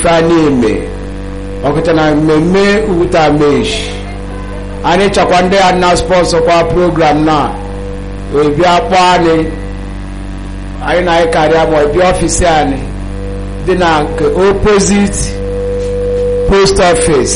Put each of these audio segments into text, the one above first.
ife a na-eme ọkụcha na mmemme ugwuta meshi anyị chọkwa ndị a na spọnsọ kwa program na ebia kpọọ anyị anyị na anyị karịa ma ọbịa ọfisi anyị dị na nke opposite post office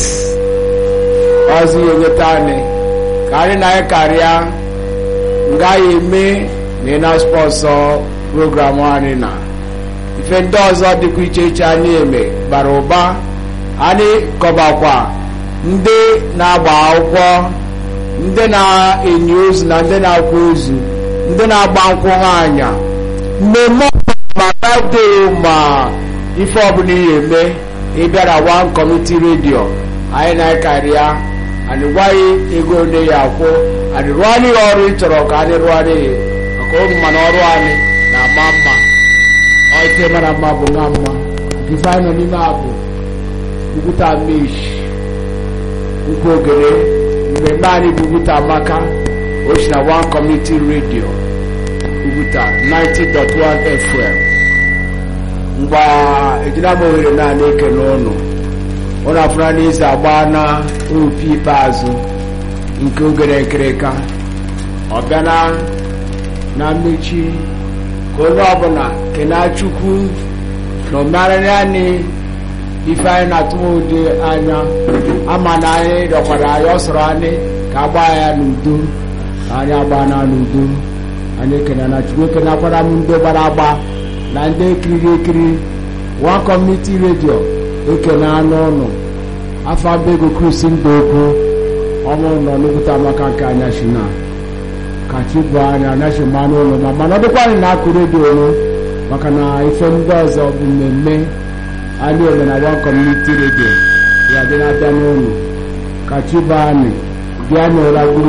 ọzọ ihe nweta anyị ka anyị na anyị karịa nga ya eme na ị na spọnsọ program anyị na ife ndị ọzọ dịkwa iche iche anyị eme bara ụba anyị kọbakwa ndị na-agba akwụkwọ ndị na-enye ozu na ndị na-akwa ozu ndị na-agba nkwụ anya mmemme ma birthday ma ife ọbụla ihe eme ịbịara one community radio anyị na-ekarị ya anyị gwaghị ego ole ya akwụ anyị rụọ anyị ya ọrụ ị chọrọ ka anyị rụọ anyị ya maka ụmụ mana ọrụ anyị na-ama mma ọite mara mma bụ nwa mma ife anyị nọ n'ime abụ Ugwuta Meshi ukwu ogere mmemme anyị bụ Ugwuta Amaka ochi na one community radio Ugwuta 90.1 FM mgbe ejina m ohere naanị ekele ụnụ ụnụ afụra n'izu agba na opi ikpeazụ nke ogere nkịrịka ọ bịana na mmechi ka onye ọbụla kenaa Chukwu na omenala anyị ife anyị na-atụmụdị anya ama na anyị rịọkwara anyị ọ sọrọ anyị ka agba ya n'udo ka anyị agba na n'udo anyị ekene na chukwu ekene akwara m ndị gbara agba na ndị ekiriri ekiri one community radio ekene anụ ụnụ afọ abego krusi mba okwu ọmụ nọ n'okwuta maka nke anya shina ka chi bụ anya anaghị mmanụ ụlọ ma mana ọ dịkwa anyị na-akụ redio ụlọ maka na ife ndị ọzọ bụ mmemme anyị eme na one community radio ya dị na-abịa n'ụlọ ka chi bụ anyị bịa n'ụra gburu